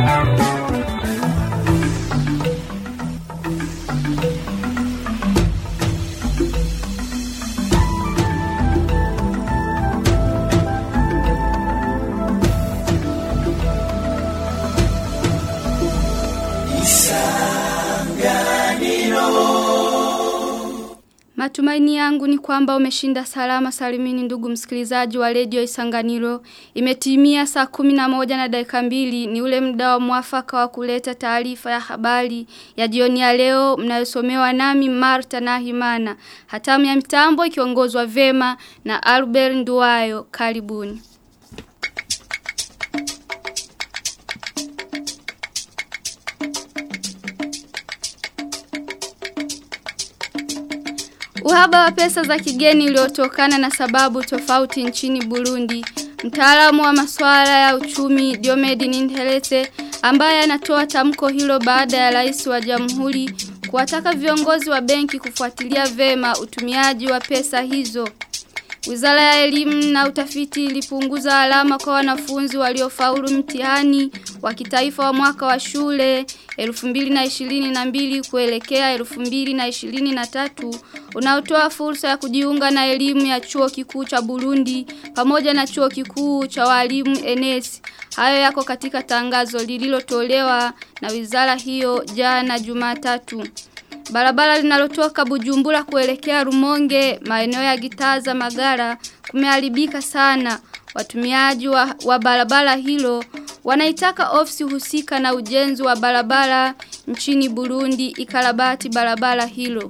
Matumaini yangu ni kwamba umeshinda salama salimini ndugu msikilizaji wa redio Isanganiro. Imetimia saa kumi na moja na dakika mbili ni ule muda wa mwafaka wa kuleta taarifa ya habari ya jioni ya leo mnayosomewa nami Marta na Himana. Hatamu ya mitambo ikiongozwa vema na Albert Nduwayo. Karibuni. Uhaba wa pesa za kigeni uliotokana na sababu tofauti nchini Burundi. Mtaalamu wa masuala ya uchumi Diomedi Nintelete ambaye anatoa tamko hilo baada ya rais wa jamhuri kuwataka viongozi wa benki kufuatilia vema utumiaji wa pesa hizo. Wizara ya elimu na utafiti ilipunguza alama kwa wanafunzi waliofaulu mtihani wa kitaifa wa mwaka wa shule 2022 kuelekea 2023 unaotoa fursa ya kujiunga na elimu ya chuo kikuu cha Burundi pamoja na chuo kikuu cha walimu NS. Hayo yako katika tangazo lililotolewa na wizara hiyo jana Jumatatu. Barabara linalotoka Bujumbura kuelekea Rumonge, maeneo ya Gitaza Magara kumeharibika sana. Watumiaji wa, wa barabara hilo wanaitaka ofisi husika na ujenzi wa barabara nchini Burundi ikarabati barabara hilo.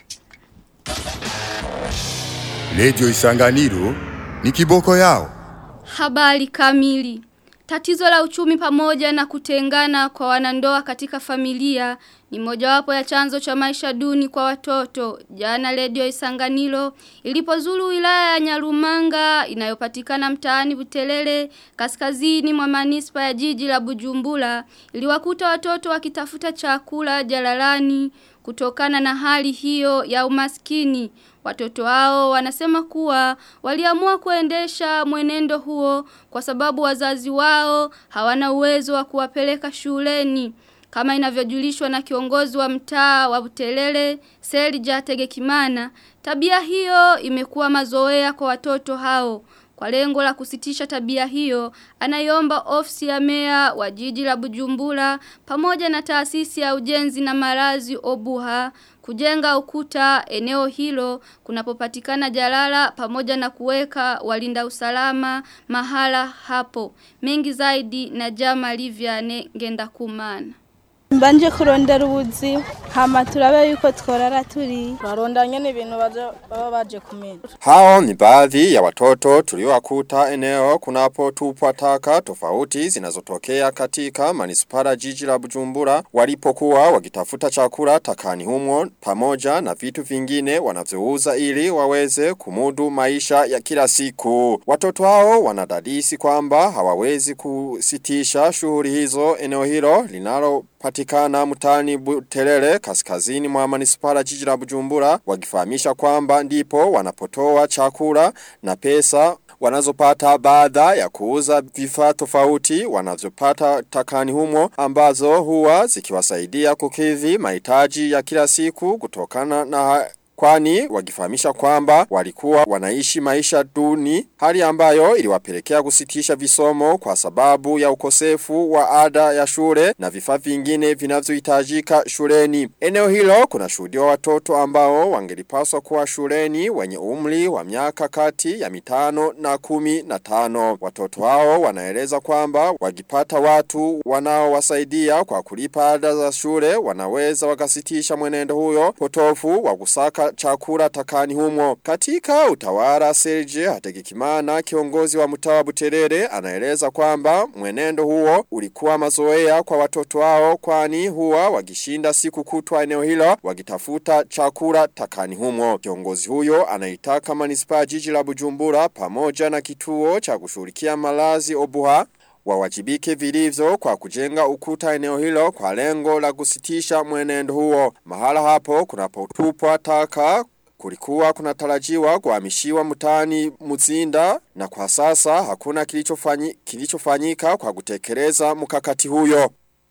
Radio Isanganiro ni kiboko yao. Habari kamili. Tatizo la uchumi pamoja na kutengana kwa wanandoa katika familia ni mojawapo ya chanzo cha maisha duni kwa watoto. Jana redio Isanganiro ilipozuru wilaya ya Nyarumanga inayopatikana mtaani Butelele kaskazini mwa manispa ya jiji la Bujumbura iliwakuta watoto wakitafuta chakula jalalani kutokana na hali hiyo ya umaskini. Watoto hao wanasema kuwa waliamua kuendesha mwenendo huo kwa sababu wazazi wao hawana uwezo wa kuwapeleka shuleni. Kama inavyojulishwa na kiongozi wa mtaa wa Butelele, Selja Tegekimana, tabia hiyo imekuwa mazoea kwa watoto hao. Kwa lengo la kusitisha tabia hiyo, anaiomba ofisi ya mea wa jiji la Bujumbura pamoja na taasisi ya ujenzi na marazi Obuha kujenga ukuta eneo hilo kunapopatikana jalala pamoja na kuweka walinda usalama mahala hapo. Mengi zaidi na Jama Liviane Ngenda Kumana. mbanje kurondera ubuzi hama turabe yuko tworara turi Twaronda nyene ibintu baje baba baje kumenya. Hao ni baadhi ya watoto tuliowakuta eneo kunapotupwa taka tofauti zinazotokea katika manispara jiji la Bujumbura walipokuwa wakitafuta chakula takani humo pamoja na vitu vingine wanavyouza ili waweze kumudu maisha ya kila siku. Watoto hao wanadadisi kwamba hawawezi kusitisha shughuli hizo eneo hilo linalo patikana mutani butelele kaskazini mwa manispara jiji la Bujumbura wakifahamisha kwamba ndipo wanapotoa chakula na pesa wanazopata baada ya kuuza vifaa tofauti wanavyopata takani humo ambazo huwa zikiwasaidia kukidhi mahitaji ya kila siku kutokana na Kwani wakifahamisha kwamba walikuwa wanaishi maisha duni hali ambayo iliwapelekea kusitisha visomo kwa sababu ya ukosefu wa ada ya shule na vifaa vingine vinavyohitajika shuleni. Eneo hilo kuna shuhudiwa watoto ambao wangelipaswa kuwa shuleni wenye umri wa miaka kati ya mitano na kumi na tano. Watoto hao wanaeleza kwamba wakipata watu wanaowasaidia kwa kulipa ada za shule wanaweza wakasitisha mwenendo huyo potofu wa kusaka chakula takani humo. Katika utawala Serge Hategekimana kiongozi wa mtaa wa Buterere anaeleza kwamba mwenendo huo ulikuwa mazoea kwa watoto wao kwani huwa wakishinda siku kutwa eneo hilo wakitafuta chakula takani humo. Kiongozi huyo anaitaka manispaa jiji la Bujumbura pamoja na kituo cha kushughulikia malazi Obuha wawajibike vilivyo kwa kujenga ukuta eneo hilo kwa lengo la kusitisha mwenendo huo. Mahala hapo kunapotupwa taka kulikuwa kunatarajiwa kuhamishiwa mtaani Muzinda na kwa sasa hakuna kilichofanyika kilichofanyika kwa kutekeleza mkakati huyo.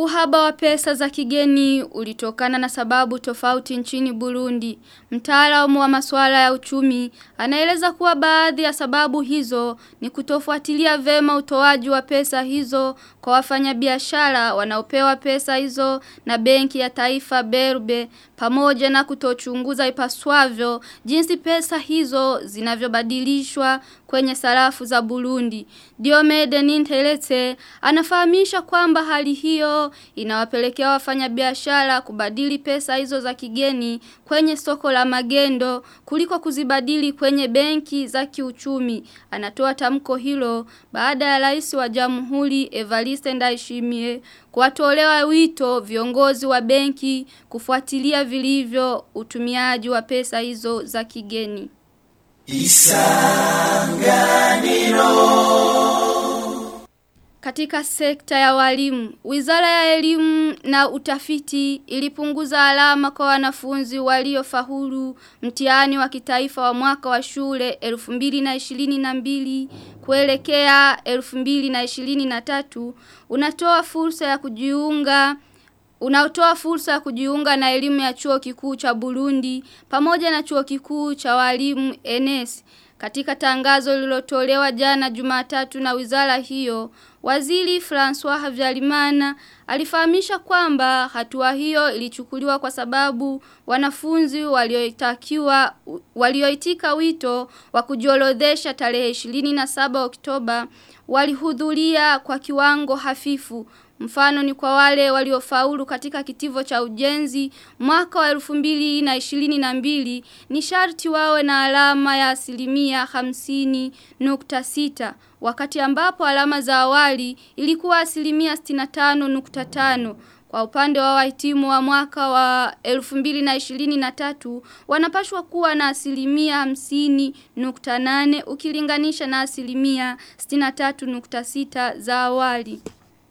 Uhaba wa pesa za kigeni ulitokana na sababu tofauti nchini Burundi. Mtaalamu wa masuala ya uchumi anaeleza kuwa baadhi ya sababu hizo ni kutofuatilia vema utoaji wa pesa hizo kwa wafanyabiashara wanaopewa pesa hizo na benki ya taifa Berbe pamoja na kutochunguza ipaswavyo jinsi pesa hizo zinavyobadilishwa kwenye sarafu za Burundi. Diomede Nintelete anafahamisha kwamba hali hiyo inawapelekea wafanyabiashara kubadili pesa hizo za kigeni kwenye soko la magendo kuliko kuzibadili kwenye benki za kiuchumi. Anatoa tamko hilo baada ya rais wa Jamhuri Evariste Ndayishimiye kuwatolewa wito viongozi wa benki kufuatilia vilivyo utumiaji wa pesa hizo za kigeni. Katika sekta ya walimu, Wizara ya Elimu na Utafiti ilipunguza alama kwa wanafunzi waliofaulu mtihani wa kitaifa wa mwaka wa shule 2022 kuelekea 2023 unatoa fursa ya kujiunga Unaotoa fursa ya kujiunga na elimu ya chuo kikuu cha Burundi pamoja na chuo kikuu cha walimu NS. Katika tangazo lililotolewa jana Jumatatu na wizara hiyo, Waziri François Havyarimana alifahamisha kwamba hatua hiyo ilichukuliwa kwa sababu wanafunzi walioitakiwa walioitika wito wa kujiorodhesha tarehe 27 Oktoba walihudhuria kwa kiwango hafifu Mfano ni kwa wale waliofaulu katika kitivo cha ujenzi mwaka wa 2022 ni sharti wawe na alama ya asilimia 50.6 wakati ambapo alama za awali ilikuwa asilimia 65.5 kwa upande wa wahitimu wa mwaka wa 2023 wanapashwa kuwa na asilimia 50.8 ukilinganisha na asilimia 63.6 za awali.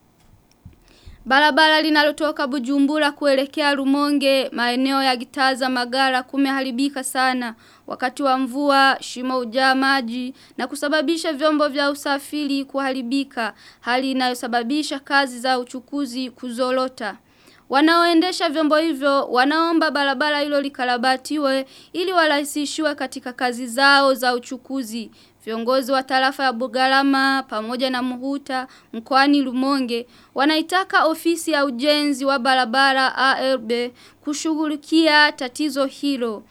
Barabara linalotoka Bujumbura kuelekea Rumonge maeneo ya Gitaza Magara kumeharibika sana wakati wa mvua shimo ujaa maji na kusababisha vyombo vya usafiri kuharibika hali inayosababisha kazi za uchukuzi kuzorota. Wanaoendesha vyombo hivyo wanaomba barabara hilo likarabatiwe ili warahisishiwe katika kazi zao za uchukuzi. Viongozi wa tarafa ya Bugarama pamoja na Muhuta mkoani Lumonge wanaitaka ofisi ya ujenzi wa barabara ARB kushughulikia tatizo hilo.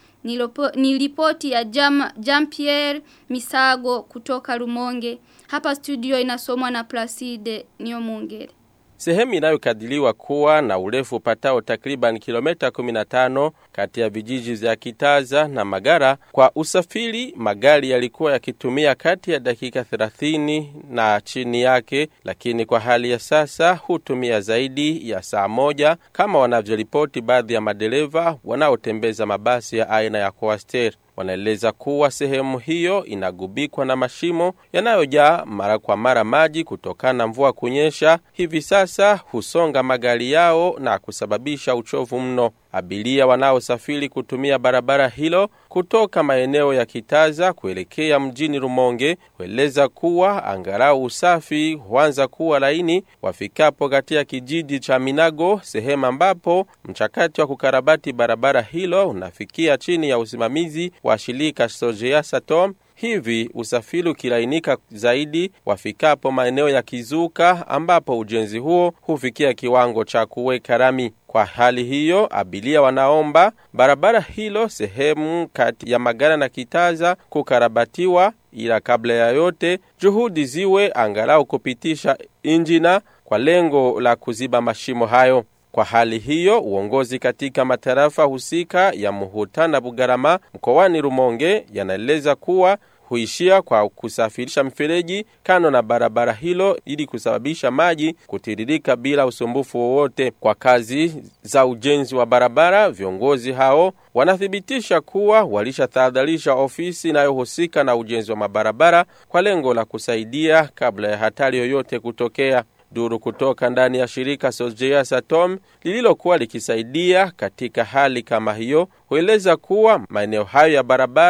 Ni ripoti ya Jam, Jean-Pierre Misago kutoka Lumonge. Hapa studio inasomwa na Placide Niomungere. Sehemu inayokadiliwa kuwa na urefu upatao takriban kilomita 15 kati ya vijiji vya Kitaza na Magara kwa usafiri magari yalikuwa yakitumia kati ya dakika 30 na chini yake lakini kwa hali ya sasa hutumia zaidi ya saa moja kama wanavyoripoti baadhi ya madereva wanaotembeza mabasi ya aina ya Coaster wanaeleza kuwa sehemu hiyo inagubikwa na mashimo yanayojaa mara kwa mara maji kutokana na mvua kunyesha. Hivi sasa husonga magari yao na kusababisha uchovu mno. Abiria wanaosafiri kutumia barabara hilo kutoka maeneo ya Kitaza kuelekea mjini Rumonge hueleza kuwa angalau usafi huanza kuwa laini wafikapo katika kijiji cha Minago, sehemu ambapo mchakato wa kukarabati barabara hilo unafikia chini ya usimamizi wa shirika Sojea Satom Hivi usafiri ukilainika zaidi wafikapo maeneo ya Kizuka ambapo ujenzi huo hufikia kiwango cha kuweka rami. Kwa hali hiyo, abiria wanaomba barabara hilo sehemu kati ya Magara na Kitaza kukarabatiwa, ila kabla ya yote juhudi ziwe angalau kupitisha injina kwa lengo la kuziba mashimo hayo. Kwa hali hiyo, uongozi katika matarafa husika ya Muhuta na Bugarama mkoani Rumonge yanaeleza kuwa huishia kwa kusafirisha mfereji kando na barabara hilo ili kusababisha maji kutiririka bila usumbufu wowote. Kwa kazi za ujenzi wa barabara, viongozi hao wanathibitisha kuwa walishatahadharisha ofisi inayohusika na ujenzi wa mabarabara kwa lengo la kusaidia kabla ya hatari yoyote kutokea. Duru kutoka ndani ya shirika Sojea Satom lililokuwa likisaidia katika hali kama hiyo hueleza kuwa maeneo hayo ya barabara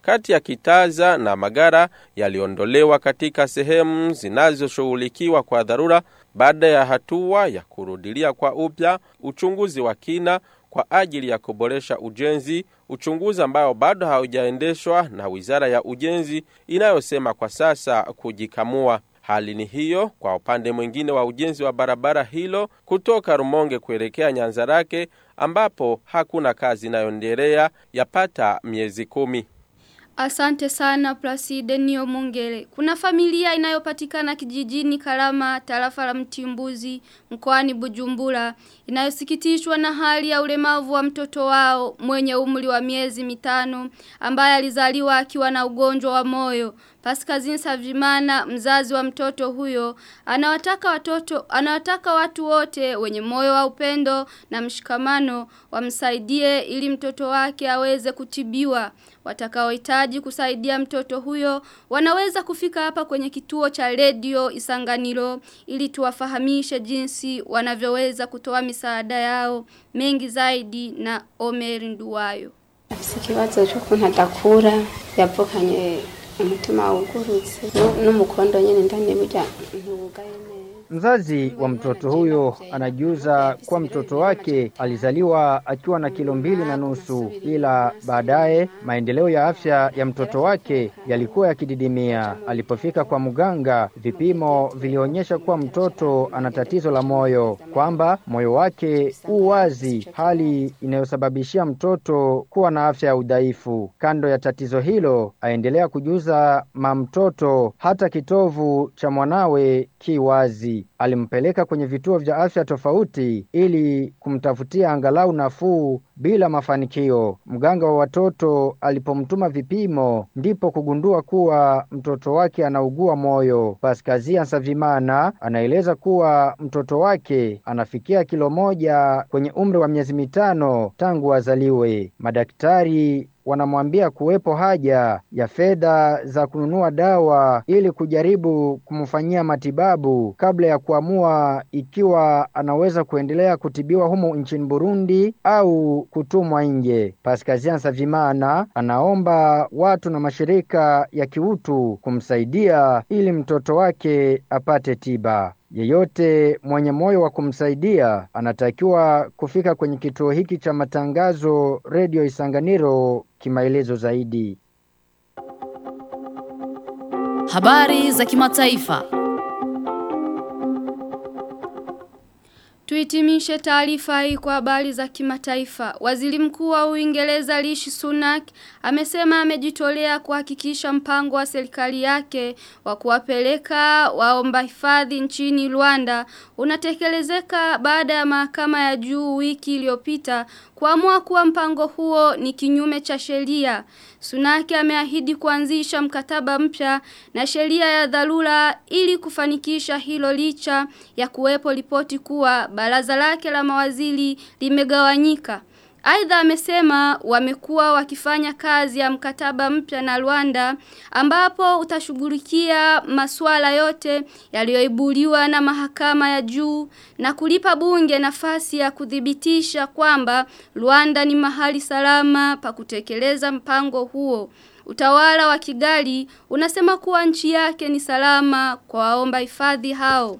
kati ya Kitaza na Magara yaliondolewa katika sehemu zinazoshughulikiwa kwa dharura baada ya hatua ya kurudilia kwa upya uchunguzi wa kina kwa ajili ya kuboresha ujenzi, uchunguzi ambao bado haujaendeshwa na Wizara ya Ujenzi inayosema kwa sasa kujikamua. Hali ni hiyo kwa upande mwingine wa ujenzi wa barabara hilo kutoka Rumonge kuelekea Nyanzarake ambapo hakuna kazi inayoendelea yapata miezi kumi. Asante sana Placide Nio Mungere. Kuna familia inayopatikana kijijini Karama, tarafa la Mtimbuzi, mkoani Bujumbura, inayosikitishwa na hali ya ulemavu wa mtoto wao mwenye umri wa miezi mitano ambaye alizaliwa akiwa na ugonjwa wa moyo. Paskazini Savimana, mzazi wa mtoto huyo, anawataka watoto, anawataka watu wote wenye moyo wa upendo na mshikamano wamsaidie ili mtoto wake aweze kutibiwa. Watakaohitaji kusaidia mtoto huyo wanaweza kufika hapa kwenye kituo cha redio Isanganiro ili tuwafahamishe jinsi wanavyoweza kutoa misaada yao mengi zaidi na Omer Nduwayo. afise ikibazo cy'ukuntu adakura yavukanye umutima wugurutse nu- n'umukondo nyine ndani burya ntiwugaye neza Mzazi wa mtoto huyo anajiuza kuwa mtoto wake alizaliwa akiwa na kilo mbili na nusu, ila baadaye maendeleo ya afya ya mtoto wake yalikuwa yakididimia. Alipofika kwa mganga, vipimo vilionyesha kuwa mtoto ana tatizo la moyo, kwamba moyo wake u wazi, hali inayosababishia mtoto kuwa na afya ya udhaifu. Kando ya tatizo hilo, aendelea kujuza mamtoto hata kitovu cha mwanawe ki wazi. Alimpeleka kwenye vituo vya afya tofauti ili kumtafutia angalau nafuu bila mafanikio. Mganga wa watoto alipomtuma vipimo, ndipo kugundua kuwa mtoto wake anaugua moyo. Paskazia Savimana anaeleza kuwa mtoto wake anafikia kilo moja kwenye umri wa miezi mitano tangu azaliwe. Madaktari wanamwambia kuwepo haja ya fedha za kununua dawa ili kujaribu kumfanyia matibabu kabla ya kuamua ikiwa anaweza kuendelea kutibiwa humo nchini Burundi au kutumwa nje. Paskazian Savimana anaomba watu na mashirika ya kiutu kumsaidia ili mtoto wake apate tiba. Yeyote mwenye moyo wa kumsaidia anatakiwa kufika kwenye kituo hiki cha matangazo redio Isanganiro kimaelezo zaidi. Habari za kimataifa. Tuitimishe taarifa hii kwa habari za kimataifa. Waziri mkuu wa Uingereza Rishi Sunak amesema amejitolea kuhakikisha mpango wa serikali yake wa kuwapeleka waomba hifadhi nchini Rwanda unatekelezeka baada ya mahakama ya juu wiki iliyopita kuamua kuwa mpango huo ni kinyume cha sheria. Sunaki ameahidi kuanzisha mkataba mpya na sheria ya dharura ili kufanikisha hilo licha ya kuwepo ripoti kuwa baraza lake la mawaziri limegawanyika. Aidha amesema wamekuwa wakifanya kazi ya mkataba mpya na Rwanda ambapo utashughulikia masuala yote yaliyoibuliwa na mahakama ya juu na kulipa bunge nafasi ya kuthibitisha kwamba Rwanda ni mahali salama pa kutekeleza mpango huo. Utawala wa Kigali unasema kuwa nchi yake ni salama kwa waomba hifadhi hao.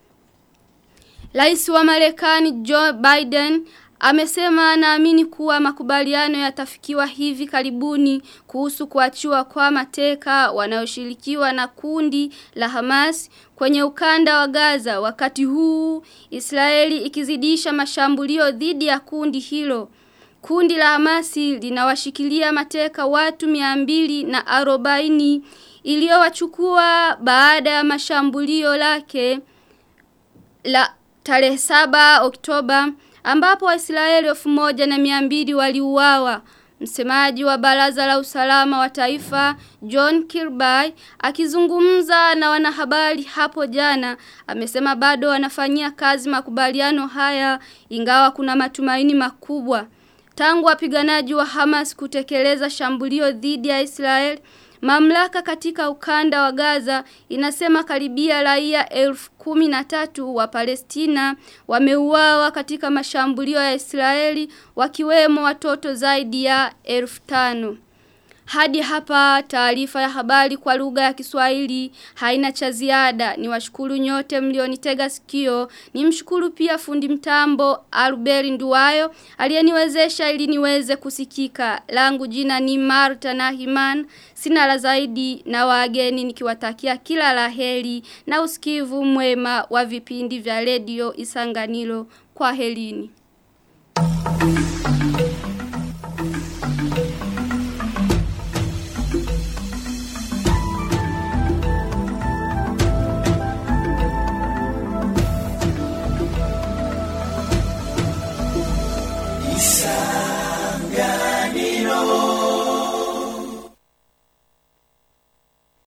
Rais wa Marekani Joe Biden amesema anaamini kuwa makubaliano yatafikiwa hivi karibuni kuhusu kuachiwa kwa mateka wanaoshirikiwa na kundi la Hamas kwenye ukanda wa Gaza wakati huu Israeli ikizidisha mashambulio dhidi ya kundi hilo. Kundi la Hamasi linawashikilia mateka watu 200 na arobaini iliyowachukua baada ya mashambulio lake la tarehe 7 Oktoba ambapo Waisraeli elfu moja na miambili waliuawa. Msemaji wa Baraza la Usalama wa Taifa John Kirby akizungumza na wanahabari hapo jana amesema bado wanafanyia kazi makubaliano haya ingawa kuna matumaini makubwa. Tangu wapiganaji wa Hamas kutekeleza shambulio dhidi ya Israel Mamlaka katika ukanda wa Gaza inasema karibia raia elfu kumi na tatu wa Palestina wameuawa katika mashambulio ya Israeli wakiwemo watoto zaidi ya elfu tano. Hadi hapa taarifa ya habari kwa lugha ya Kiswahili haina cha ziada. Ni washukuru nyote mlionitega sikio. Ni mshukuru pia fundi mtambo Albert Nduwayo aliyeniwezesha ili niweze kusikika. Langu jina ni Marta Nahiman. Sina la zaidi na wageni nikiwatakia kila laheri na usikivu mwema wa vipindi vya redio Isanganiro. Kwa helini.